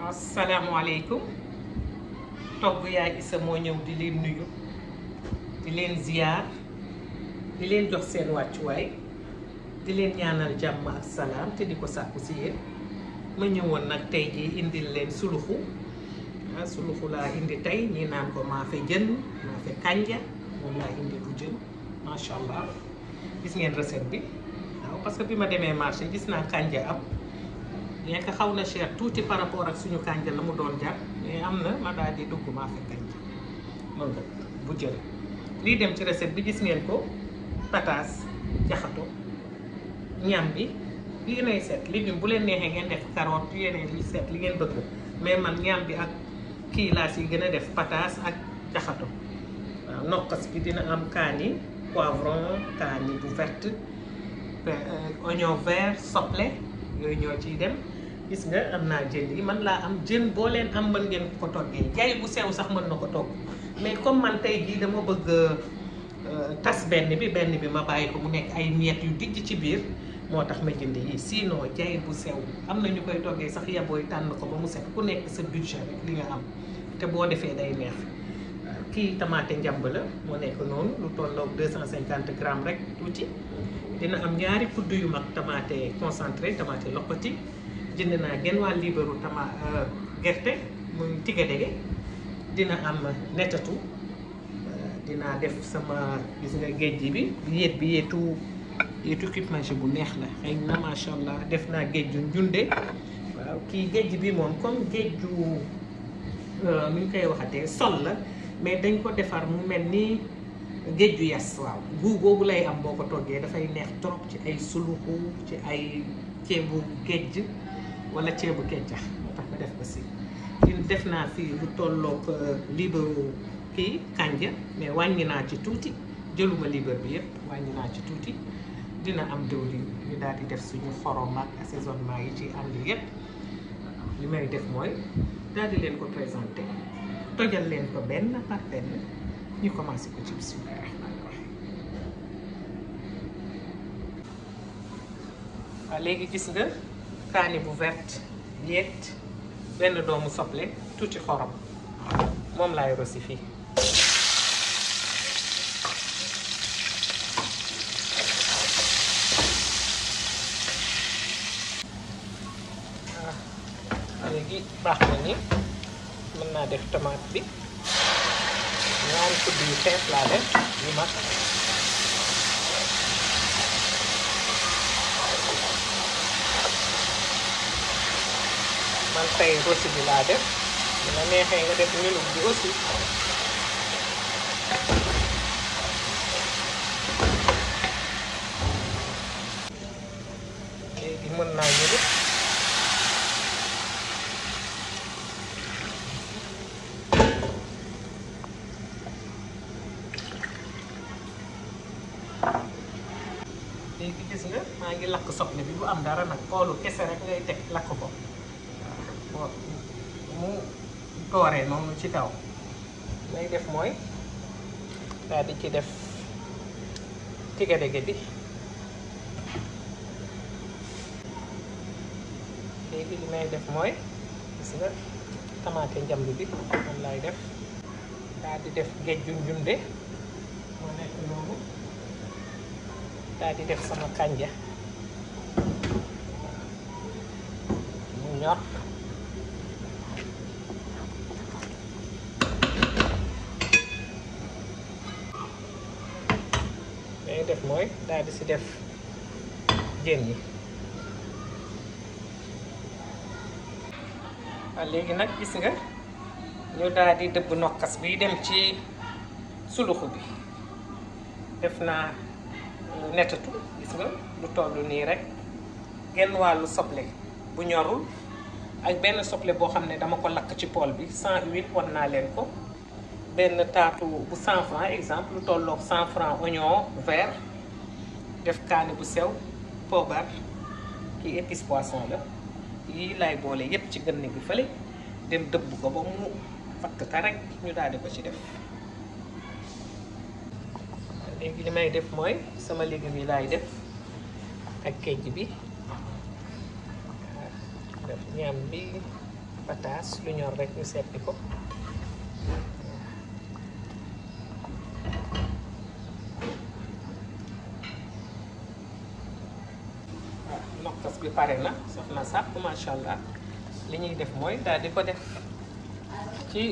asalaamaaleykum togg yaay Issa moo ñëw di leen nuyu di leen ziyaar di leen jox seen wàccuwaay di leen ñaanal jàmm ak salaam te di ko sàkku si yéen ma ñëwoon nag tey jii indil leen suluxu ah suluxu laa indi tey ñii naan ko maafe jën maafe kànja moom laa indi bu jën macha allah gis ngeen recette bi waaw parce que bi ma demee marché gis naa kànja am bien que xaw na cher tuuti par rapport ak suñu kànja la mu doon jar mais am na ma daal di dugg maafe kànja moom la bu jël lii dem ci recette bi gis ngeen ko pataas jaxato ñam bi yéenay seet légume bu leen neexee ngeen def carotte yéenay li seet li ngeen bëgg mais man ñam bi ak kii laa si gën a def pataas ak jaxato waaw nokkas bi dina am kaani poivron kaani bu verte oignon vert soble yooyu ñoo ciy dem gis nga am naa jën yi man laa am jën boo leen am mën ngeen ko toggee jaay bu sew sax mën na ko togg mais comme man tey jii dama bëgg tas benn bi benn bi ma bàyyi ko mu nekk ay miettes yu dijj ci biir moo tax ma jënd yi sinon jaay bu sew am na ñu koy toggee sax yabooy tànn ko ba mu set ku nekk sa budget rek li nga am te boo defee day neex kii tamaate njàmb la moo nekk noonu lu tolloog 250 grammes rek tuuti dina am ñaari kudd yu mag tamaate concentré tamaate loqati jënd naa genn waa liibaru tama gerte muy tigadege dina am netatu dinaa def sama gis nga géej gi bi yéet bi yéetu yéetu cupe bu neex la xëy na macha allah def naa géej ju njunde waaw kii géej bi moom comme géej ju nu ñu koy waxatee sol la mais dañ ko defar mu mel ni géej ju yas waaw guu boobu lay am boo ko toggee dafay neex trop ci ay suluxu ci ay ceebu géej wala ceebu keccax moo tax ma def ko si def naa fii lu tolloog liibaru kii kànja mais wàññi naa ci tuuti jëluma liibar bi yëpp wàññi naa ci tuuti dina am diwlin ñu daal di def suñu xorom ak assaisonnement yi ci ànd yëpp li may def mooy daal di leen ko présenté tojal leen ko benn par benn ñu commencé ko ci bismillah rahmaani rahim waaw léegi gis nga kaani bu verte yéet benn doomu soble tuuti xorom moom laay rosi fii waaw léegi baax na ni mën naa def tomate bi ñaari kudd yu fees laa def yu mag man tey rosi bi laa def dina neexee nga def ñulug bi aussi léegi mën naa ñulug léegi gis nga maa ngi lakk soble bi bu am dara nag xoolu kese rek ngay teg lakk ko waaw mu dooree noonu ci kaw lay def mooy daal di ci def tigadege bi léegi li may def mooy gis nga tamaate njamb bi moom lay def daal di def géej ju njunde moo nekk noonu daal di def sama kànja mu ñor day def mooy daal di si def jën yi waaw léegi nag gis nga ñu daal di dëbb nokkas bi dem ci suluxu bi def naa netatu gis nga lu toll nii rek genn wàllu soble bu ñorul ak benn soble boo xam ne dama ko lakk ci pool bi sans huile wan naa leen ko benn taatu bu 100 francs exemple lu tolloog 100 francs oignon vert def kaani bu sew poobar kii épice poisson la yii lay boole yépp ci gën gi fële dem dëbb ko ba mu fatt ka rek ñu daal di ko ci def léegi li may def mooy sama légumes yi laay def ak kejj bi def ñam bi pataas lu ñor rek ñu seppi ko waaw nokkas bi pare na saf na sàpp macha allah li ñuy def mooy daal di ko def ci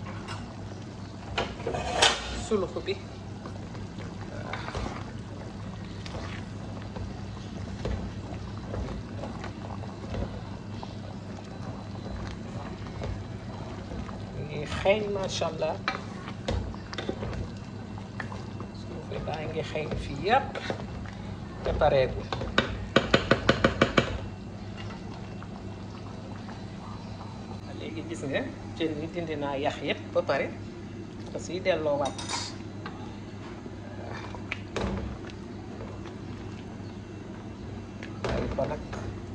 sulux bi ngi xeeñ macha allah sulux bi baa ngi xeeñ fii yàpp te pareegul léegi gis nga jën yi dindi naa yax yépp ba pare parce que delloo waat waaye ko nag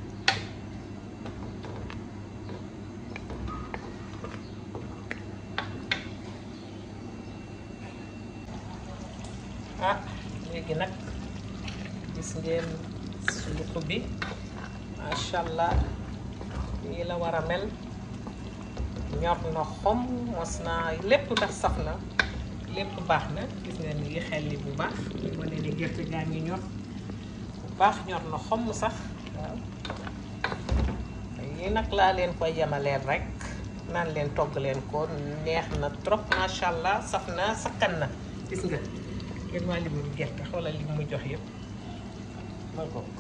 ah léegi nag gis ngeen suluxu bi macha allah nii la war a mel ñor na xom mos naa lépp ndax saf na lépp baax na gis nga ni ngi xelli bu baax ñu wane ni gerte gaa ngi ñor bu baax ñor na xom sax waaw yi nag laa leen koy yemaleel rek naan leen togg leen ko neex na trop macha allah saf na sakkan na gis nga ngeen waa limu gerte xoolal li mu jox yëpp ma bokk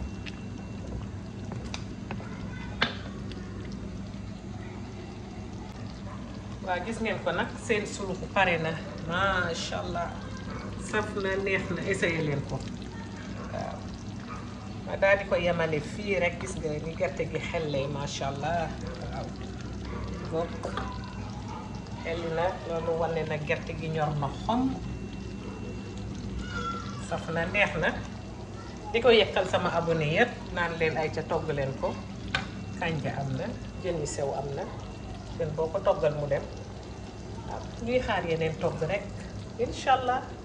waaw gis ngeen ko nag seen suluxu pare na macha allah saf na neex na essayé leen ko waaw ma daal di ko yemale fii rek gis nga ni gerte gi xellee macha allah waaw donc xelli na loolu wane na gerte gi ñor na xom saf na neex na di ko yekkal sama abonné yëpp naan leen ay ca togg leen ko kànja am na jën yu sew am na jën boo ko toggal mu dem waaw ñuy xaar yeneen togg rek incha allah